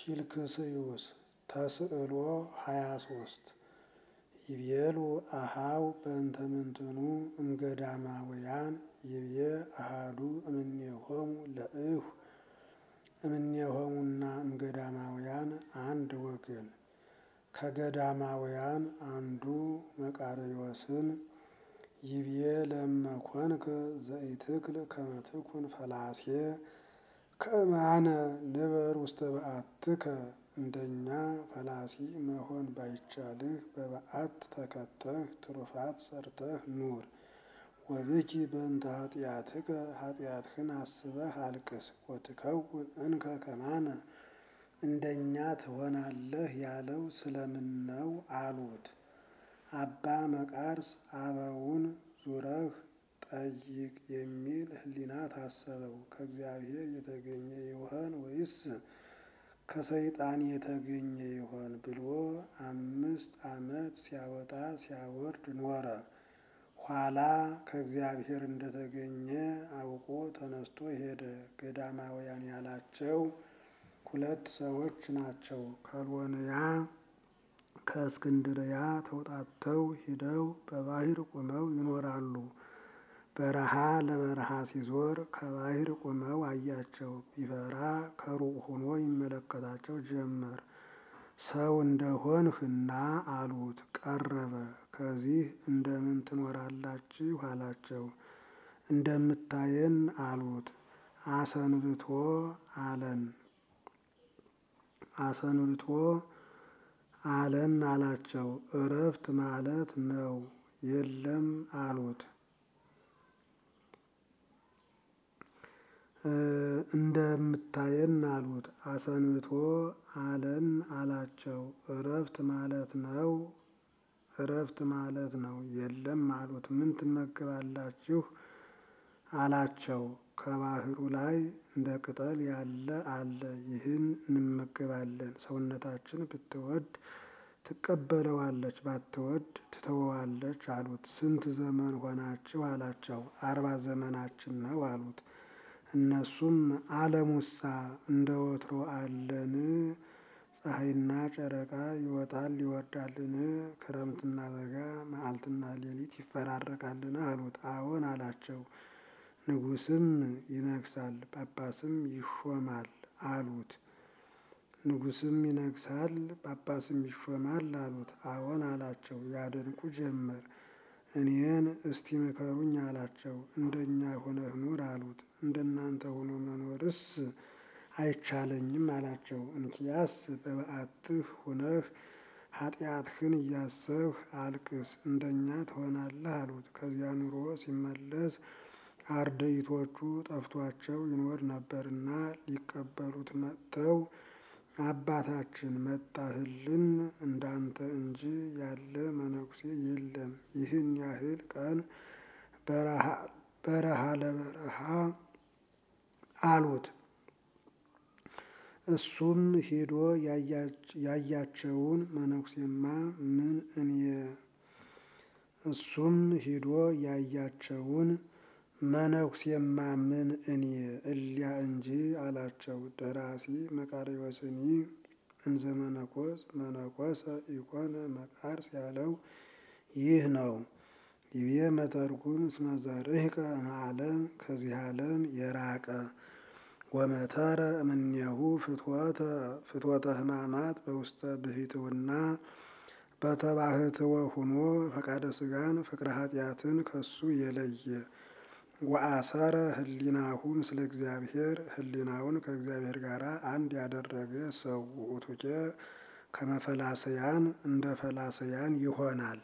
ፊልክስዩስ ተስዕሎ ሃያ ሶስት ይቤሉ አሃው በእንተ ምንትኑ እምገዳማውያን ይቤ አሃዱ እምኔሆሙ ለእሁ እምኔሆሙና እምገዳማውያን አንድ ወገን ከገዳማውያን አንዱ መቃርዮስን ይቤ ለመኮንከ ዘኢትክል ከመትኩን ፈላሴ ከማነ ንበር ውስተ በዓትከ እንደኛ ፈላሲ መሆን ባይቻልህ በበዓት ተከተህ ትሩፋት ሰርተህ ኑር። ወብኪ በእንተ ኃጢአትከ ኃጢአትህን አስበህ አልቅስ። ወትከውን እንከ ከማነ እንደኛ ትሆናለህ ያለው ስለምን ነው አሉት። አባ መቃርስ አበውን ዙረህ ጠይቅ የሚል ሕሊና ታሰበው። ከእግዚአብሔር የተገኘ ይሆን ወይስ ከሰይጣን የተገኘ ይሆን ብሎ አምስት ዓመት ሲያወጣ ሲያወርድ ኖረ። ኋላ ከእግዚአብሔር እንደተገኘ አውቆ ተነስቶ ሄደ። ገዳማውያን ያላቸው ሁለት ሰዎች ናቸው። ከሎንያ ከእስክንድርያ ተውጣተው ሂደው በባህር ቁመው ይኖራሉ። በረሃ ለበረሃ ሲዞር ከባህር ቁመው አያቸው። ቢፈራ ከሩቅ ሆኖ ይመለከታቸው ጀመር። ሰው እንደሆንህና አሉት። ቀረበ። ከዚህ እንደምን ትኖራላችሁ አላቸው። እንደምታየን አሉት። አሰንብቶ አለን አሰንብቶ አለን አላቸው። እረፍት ማለት ነው የለም አሉት። እንደምታየን አሉት። አሰንብቶ አለን አላቸው። እረፍት ማለት ነው እረፍት ማለት ነው የለም አሉት። ምን ትመገባላችሁ አላቸው። ከባህሩ ላይ እንደ ቅጠል ያለ አለ። ይህን እንመገባለን። ሰውነታችን ብትወድ ትቀበለዋለች፣ ባትወድ ትተወዋለች አሉት። ስንት ዘመን ሆናችሁ አላቸው። አርባ ዘመናችን ነው አሉት። እነሱም ዓለሙሳ እንደ ወትሮ አለን? ፀሐይና ጨረቃ ይወጣል ይወርዳልን? ክረምትና በጋ መዓልትና ሌሊት ይፈራረቃልን? አሉት። አዎን አላቸው። ንጉሥም ይነግሳል ጳጳስም ይሾማል አሉት። ንጉሥም ይነግሳል ጳጳስም ይሾማል አሉት። አዎን አላቸው። ያደንቁ ጀመር። እኔን እስቲ ምከሩኝ አላቸው። እንደኛ ሆነህ ኑር አሉት። እንደናንተ ሆኖ መኖርስ አይቻለኝም አላቸው። እንኪያስ በበዓትህ ሆነህ ኃጢአትህን እያሰብህ አልቅስ፣ እንደኛ ትሆናለህ አሉት። ከዚያ ኑሮ ሲመለስ አርድእቶቹ ጠፍቷቸው ይኖር ነበርና ሊቀበሉት መጥተው አባታችን መጣህልን፣ እንዳንተ እንጂ ያለ መነኩሴ የለም። ይህን ያህል ቀን በረሃ ለበረሃ አሉት። እሱም ሄዶ ያያቸውን መነኩሴማ ምን እኔ እሱም ሂዶ ያያቸውን መነኩሴማ ምን እኔ እሊያ እንጂ አላቸው። ደራሲ መቃርዮስኒ እንዘ መነኮስ መነኮሰ ኢኮነ መቃርስ ያለው ይህ ነው። ይቤ መተርጉም እስመ ዘርሕቀ እምዓለም ከዚህ ዓለም የራቀ ወመተረ እምኔሁ ፍትወተ ሕማማት በውስተ ብሂትውና በተባህትወ ሁኖ ፈቃደ ሥጋን ፍቅረ ኃጢአትን ከሱ የለየ ወአሰረ ህሊናሁ ምስለ እግዚአብሔር ህሊናውን ከእግዚአብሔር ጋር አንድ ያደረገ ሰው ውእቱኬ ከመፈላሰያን እንደ ፈላሰያን ይሆናል።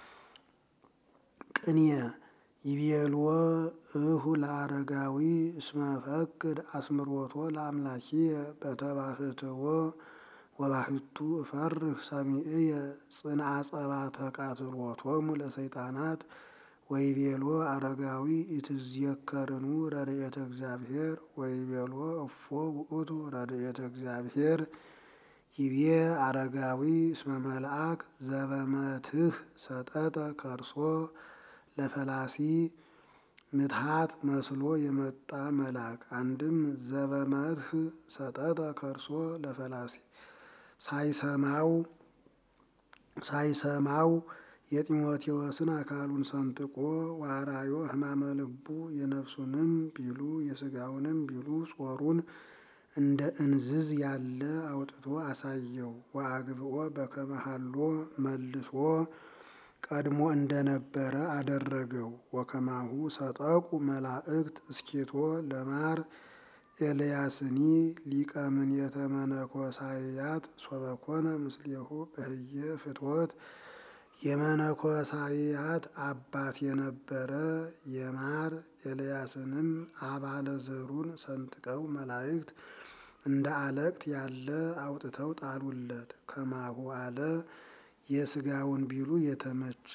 ቅንየ ይቤልዎ እሁ ለአረጋዊ እስመ ፈቅድ አስምሮቶ ለአምላኪየ በተባህትዎ ወባህቱ እፈርህ ሰሚዕየ ጽንዐ ጸባተ ቃትሎቶሙ ለሰይጣናት ወይቤሎ አረጋዊ ኢትዝየከርኑ ረድኤተ እግዚአብሔር ወይቤሎ እፎ ውእቱ ረድኤተ እግዚአብሔር ይቤ አረጋዊ እስመ መልአክ ዘበመትህ ሰጠጠ ከርሶ ለፈላሲ ምትሃት መስሎ የመጣ መልአክ አንድም ዘበመትህ ሰጠጠ ከርሶ ለፈላሲ ሳይሰማው ሳይሰማው የጢሞቴዎስን አካሉን ሰንጥቆ ዋራዮ ሕማመ ልቡ የነፍሱንም ቢሉ የስጋውንም ቢሉ ጾሩን እንደ እንዝዝ ያለ አውጥቶ አሳየው። ወአግብኦ በከመሃሎ መልሶ ቀድሞ እንደነበረ አደረገው። ወከማሁ ሰጠቁ መላእክት እስኬቶ ለማር ኤልያስኒ ሊቀ ምኔተ መነኮሳያት ሶበኮነ ምስሌሁ በህየ ፍትወት የመነኮሳያት አባት የነበረ የማር ኤልያስንም አባለ ዘሩን ሰንጥቀው መላእክት እንደ አለቅት ያለ አውጥተው ጣሉለት። ከማሁ አለ የስጋውን ቢሉ የተመቸ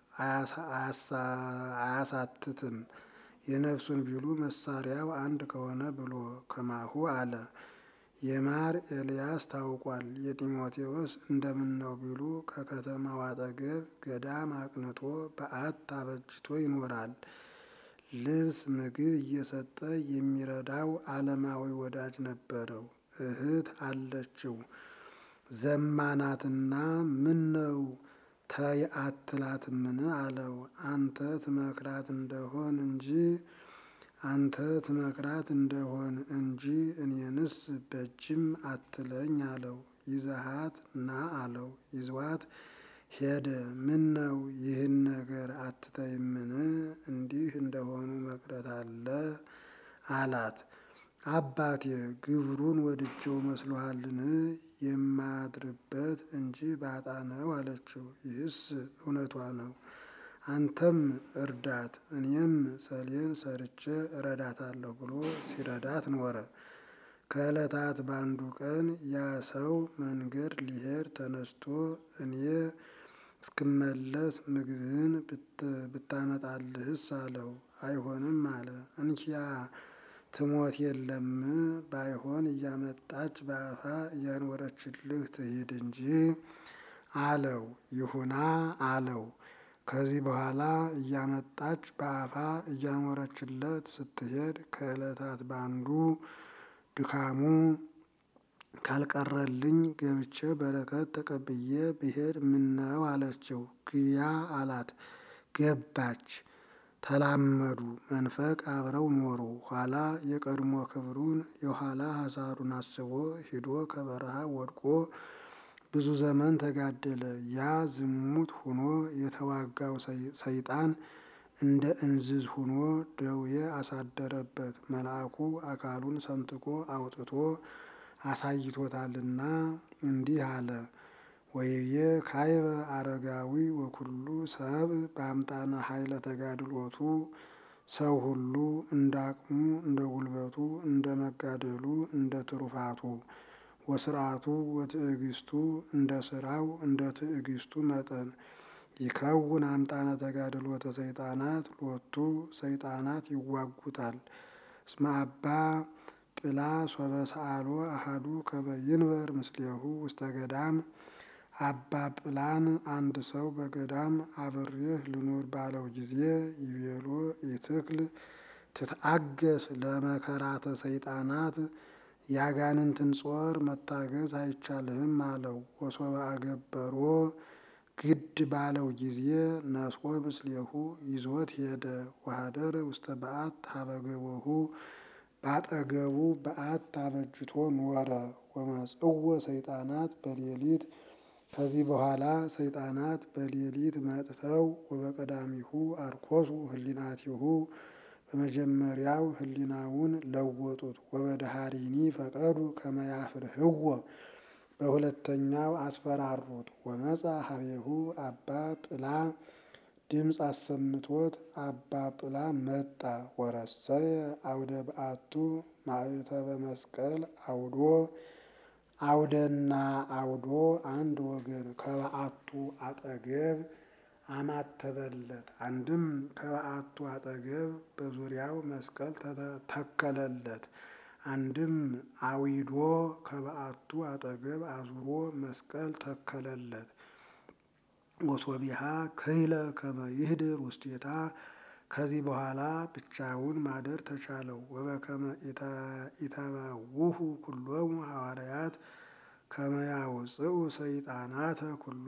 አያሳትትም የነፍሱን ቢሉ መሳሪያው አንድ ከሆነ ብሎ ከማሁ አለ። የማር ኤልያስ ታውቋል። የጢሞቴዎስ እንደምን ነው ቢሉ ከከተማው አጠገብ ገዳም አቅንቶ በዓት አበጅቶ ይኖራል። ልብስ ምግብ እየሰጠ የሚረዳው ዓለማዊ ወዳጅ ነበረው። እህት አለችው ዘማናትና ምን ነው ተይ አትላትምን አለው። አንተ ትመክራት እንደሆን እንጂ አንተ ትመክራት እንደሆን እንጂ እኔንስ በጅም አትለኝ አለው። ይዘሃት ና አለው። ይዟት ሄደ። ምን ነው ይህን ነገር አትተይምን? እንዲህ እንደሆኑ መቅረት አለ አላት። አባቴ ግብሩን ወድጀው መስሎሃልን? የማድርበት እንጂ ባጣ ነው አለችው። ይህስ እውነቷ ነው። አንተም እርዳት እኔም ሰሌን ሰርቼ እረዳታለሁ ብሎ ሲረዳት ኖረ። ከዕለታት በአንዱ ቀን ያ ሰው መንገድ ሊሄድ ተነስቶ እኔ እስክመለስ ምግብህን ብታመጣልህስ አለው። አይሆንም አለ። እንኪያ ትሞት የለም ባይሆን እያመጣች በአፋ እያኖረችልህ ትሂድ እንጂ አለው። ይሁና አለው። ከዚህ በኋላ እያመጣች በአፋ እያኖረችለት ስትሄድ ከዕለታት በአንዱ ድካሙ ካልቀረልኝ ገብቼ በረከት ተቀብዬ ብሄድ ምነው አለችው። ግቢያ አላት። ገባች። ተላመዱ። መንፈቅ አብረው ኖሩ። ኋላ የቀድሞ ክብሩን የኋላ ሐሳሩን አስቦ ሂዶ ከበረሃ ወድቆ ብዙ ዘመን ተጋደለ። ያ ዝሙት ሁኖ የተዋጋው ሰይጣን እንደ እንዝዝ ሁኖ ደዌ አሳደረበት። መልአኩ አካሉን ሰንጥቆ አውጥቶ አሳይቶታልና እንዲህ አለ። ወይዬ ካይበ አረጋዊ ወኩሉ ሰብ በአምጣነ ኃይለ ተጋድሎቱ ሰው ሁሉ እንደ አቅሙ እንደ ጉልበቱ እንደ መጋደሉ እንደ ትሩፋቱ ወስርዓቱ ወትዕግስቱ እንደ ስራው እንደ ትዕግስቱ መጠን ይከውን አምጣነ ተጋድሎተ ሰይጣናት ሎቱ ሰይጣናት ይዋጉታል። እስመ አባ ጵላ ሶበ ሰአሎ አሃዱ ከመ ይንበር ምስሌሁ ውስተ ገዳም አባ ጵላን አንድ ሰው በገዳም አብሬህ ልኑር ባለው ጊዜ ይቤሎ ኢትክል ትትአገስ ለመከራተ ሰይጣናት ያጋንንትን ጾር መታገዝ አይቻልህም አለው። ወሶበ አገበሮ ግድ ባለው ጊዜ ነስኦ ምስሌሁ ይዞት ሄደ። ወሀደረ ውስተ በዓት ሀበገቦሁ ባጠገቡ በዓት አበጅቶ ኖረ። ወመጽዎ ሰይጣናት በሌሊት ከዚህ በኋላ ሰይጣናት በሌሊት መጥተው ወበቀዳሚሁ አርኮሱ ህሊናቲሁ በመጀመሪያው ህሊናውን ለወጡት። ወበደሃሪኒ ፈቀዱ ከመያፍርህዎ በሁለተኛው አስፈራሩት። ወመጻ ሀቤሁ አባ ጵላ ድምፅ አሰምቶት አባ ጵላ መጣ። ወረሰየ አውደ በዓቱ ማዕተበ መስቀል አውዶ አውደና አውዶ አንድ ወገን ከበዓቱ አጠገብ አማተበለት። አንድም ከበዓቱ አጠገብ በዙሪያው መስቀል ተከለለት። አንድም አዊዶ ከበዓቱ አጠገብ አዙሮ መስቀል ተከለለት። ወሶቢሃ ክይለ ከመ ይህድር ውስቴታ ከዚህ በኋላ ብቻውን ማደር ተቻለው። ወበከመ ኢተባውሁ ኩሎሙ ሐዋርያት ከመ ያውፅኡ ሰይጣናተ ኩሎ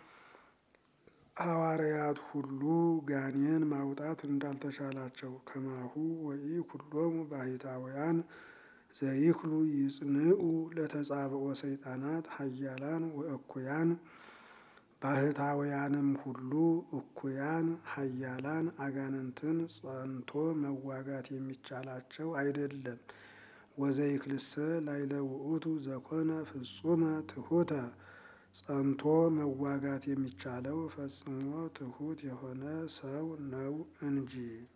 ሐዋርያት ሁሉ ጋኔን ማውጣት እንዳልተቻላቸው ከማሁ ወኢ ኩሎሙ ባሕታውያን ዘይክሉ ይጽንዑ ለተጻብኦ ሰይጣናት ሀያላን ወእኩያን ባህታውያንም ሁሉ እኩያን ሀያላን አጋንንትን ጸንቶ መዋጋት የሚቻላቸው አይደለም። ወዘይክልሰ ላዕለ ውእቱ ዘኮነ ፍጹመ ትሑተ ጸንቶ መዋጋት የሚቻለው ፈጽሞ ትሑት የሆነ ሰው ነው እንጂ